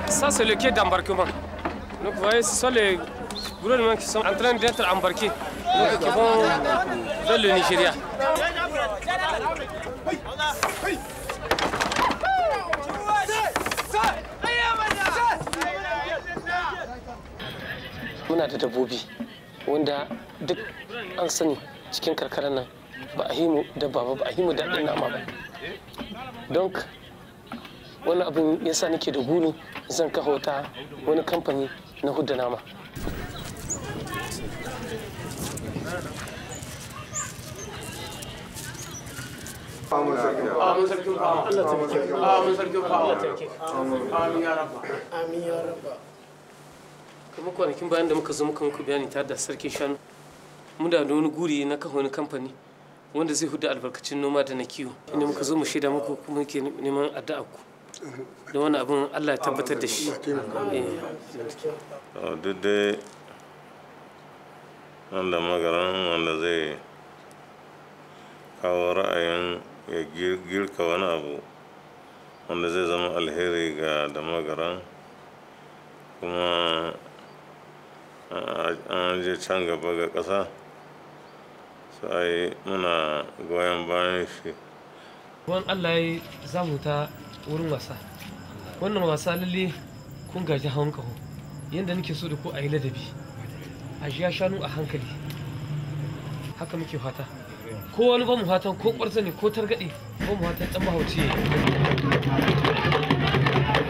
Ça, c'est le quai d'embarquement. Donc, vous voyez, ce sont les gouvernements qui sont en train d'être embarqués, donc, qui vont vers le Nigeria. Muna da dabbobi wanda duk an sani cikin karkarar nan ba a himu dabba ba ba a himu daɗin nama ba. Don wani abin yasa nake da guni zan kafa wata wani kamfani na hudda nama kuma kwanakin bayan da muka zo muka muku bayani tare da sarkin shanu mu da wani guri na kafa wani kamfani wanda zai huda albarkacin noma da na kiwo inda muka zo mu shaida muku kuma ke neman addu'a ku da wani abin Allah ya tabbatar da shi duk dai wanda magaran wanda zai kawo ra'ayin ya girka wani abu wanda zai zama alheri ga da magaran kuma an je can gaba ga ƙasa sai muna goyon bayan shi wani Allah ya za mu ta wurin wasa wannan wasa lalle kun gaji hawan kaho yadda nake so da ku a yi ladabi a ya shanu a hankali haka muke fata ko wani ba mu fatan ko ƙwarza ne ko targaɗe ko mu fatan ɗan mahauci